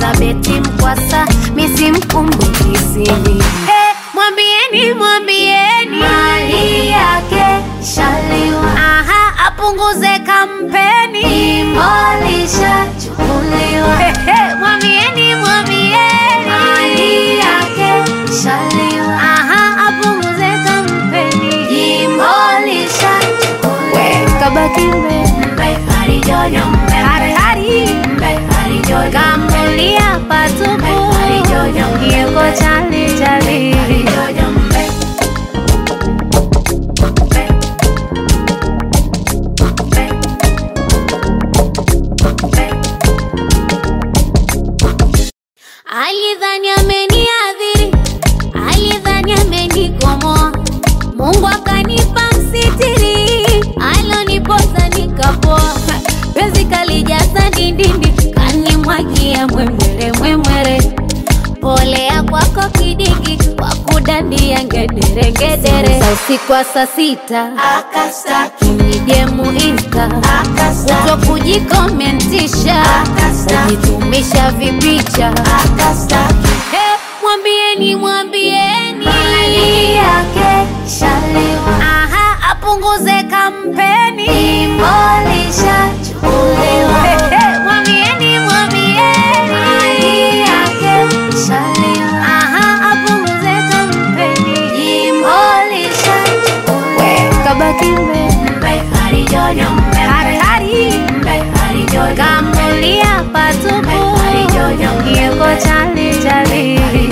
Elizabeth Mkwasa, misi mkumbuki sini. Hey, mwambieni mwambieni Mali yake shaliwa, aha, apunguze kampeni. imolishachukuliwa. Hey, hey, mwambieni mwambieni Mali yake shaliwa, aha, apunguze kampeni. imolishachukuliwa. kabaki mbe Mbe halijojo mbe, hatari mbe halijojo kamulia patupu yeko chali chali halijojo mbe. Mbe. Mbe. Mbe. alidhani ameniadhiri alidhani amenikomoa mungu akanipa msitiri aloniposa nikapoa penzi kalijaza dindindi kanimwagia mwemwere mwemwere polea kwako kidigi kwa kudandia ngedere ngedere za usiku wa saa sita Akastaki, nijemu insta akastaki, kuto kujikomentisha Akastaki. kujitumisha vipicha akastaki. Hey, mwambieni mwambieni Mali yake shaliwa, aha apunguze kampeni imolishachukuliwa. Hey, hey, mwambieni mwambieni Mali yake shaliwa, aha apunguze kampeni imolishachukuliwa. kabaki mbe Mbe halijojo mbe, hatari mbe halijojo kamulia patupu Halijojo. yeko chali chali